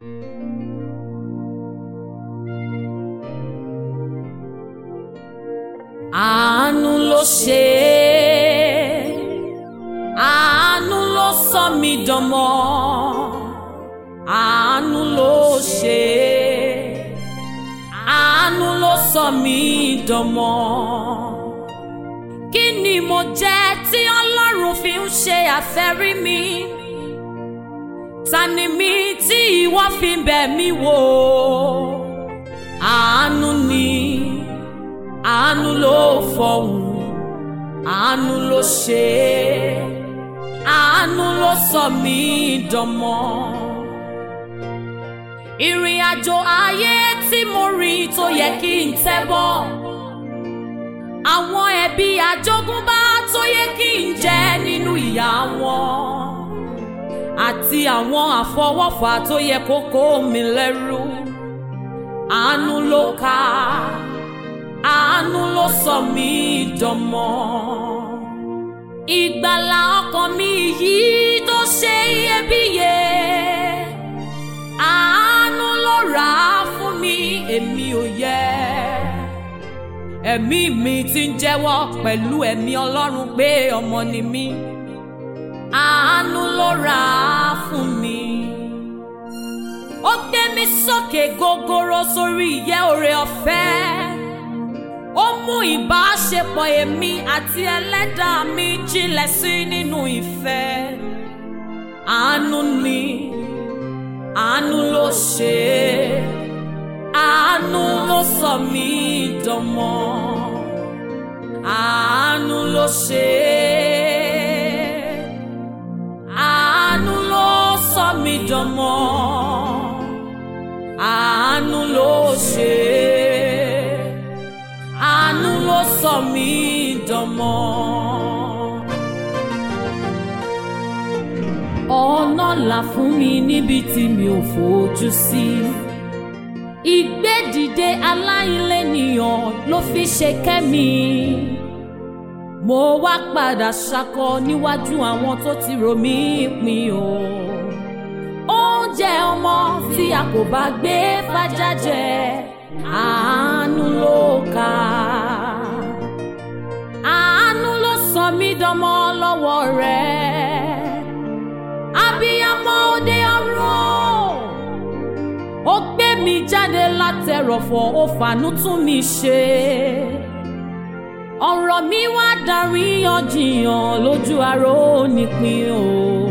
àánú ló ṣe é àánú ló sọ mí dọmọ àánú ló ṣe é àánú ló sọ mí dọmọ kí ni mo jẹ́ tí ọlọ́run fi ń ṣe àfẹ́rí mi ta ni mí tí ìwọ fi ń bẹ̀ mí wò àánú ni àánú ló fọhùn àánú ló ṣe é àánú ló sọ mí dọmọ ìrìn àjò ayé tí mo rìn tó yẹ kí n tẹ́ bọ́ àwọn ẹbí àjogúnbá tó yẹ kí n jẹ nínú ìyà wọn àti àwọn àfọwọ́fà tó yẹ kó kó mi lẹ́rù àánú ló ká àánú ló sọ mí dọmọ ìgbàlà ọkàn mi yìí tó ṣe iyebíye àánú ló rà á fún mi èmi ò yẹ ẹ̀mí mi ti ń jẹ́wọ́ pẹ̀lú ẹ̀mí ọlọ́run pé ọmọ ni mí àánú ló rà á fún mi ó gbé mi sókè gogoro sórí ìyẹ́ oore ọ̀fẹ́ ó mú ìbáṣepọ̀ èmi àti ẹlẹ́dàá mi jinlẹ̀ sí nínú ìfẹ́ àánú ni àánú ló ṣe é àánú ló sọ mí dọmọ àánú ló ṣe é àánú ló sọ mí dọmọ àánú ló ṣe é àánú ló sọ mí dọmọ. ọ̀nà là fún mi níbi tí mi ò fojú sí. ìgbédìde aláìlénìyàn ló fi ṣe kẹ́mi. mo wá padà ṣakọ níwájú àwọn tó ti rò mí pin o. oúnjẹ ọmọ tí a kò bá gbé fájá jẹ àánú ló kà àánú ló sọ mí dọmọ lọ́wọ́ rẹ̀ abiyamọ òde ọ̀run ó gbé mi jáde látẹrọ̀fọ̀ ó fàánú tún mi ṣe ọ̀rọ̀ mi wá darí yanjiyàn lójú aró nípìn o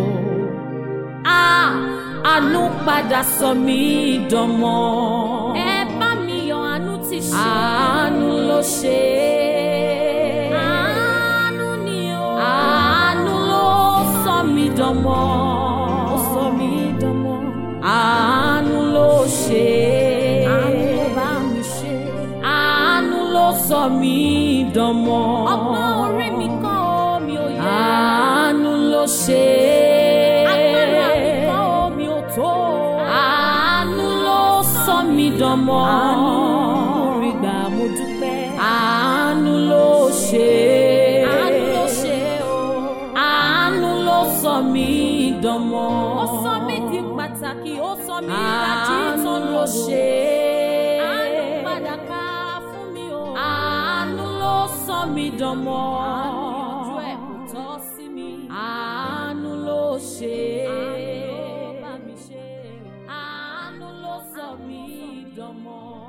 àánú padà sọ mí dọmọ. ẹ bá mi yọ àánú ti ṣe. àánú ló ṣe é. àánú ni o. àánú ló sọ mí dọmọ. ó sọ mí dọmọ. àánú ló ṣe é. àánú ló bá mi ṣe. àánú ló sọ mí dọmọ. ọgbọ́n orí mi kọ́ omi ò yẹ. àánú ló ṣe é. agbára mi kọ́ omi ò tó. àánú ló sọ mí dọmọ. àánú rí gbà mo dúpẹ́. àánú ló ṣe é. àánú ló ṣe é o. àánú ló sọ mí dọmọ. ó sọ mí di pàtàkì ó sọ mí ìlàjì tó ló ṣe é. àánú padà ká fún mi o. àánú ló sọ mí dọmọ. àánú yanjú ẹ̀ kò tọ́ sí mi. àánú ló ṣe é. àánú ló bá mi ṣe é. àánú ló sọ mí dọmọ.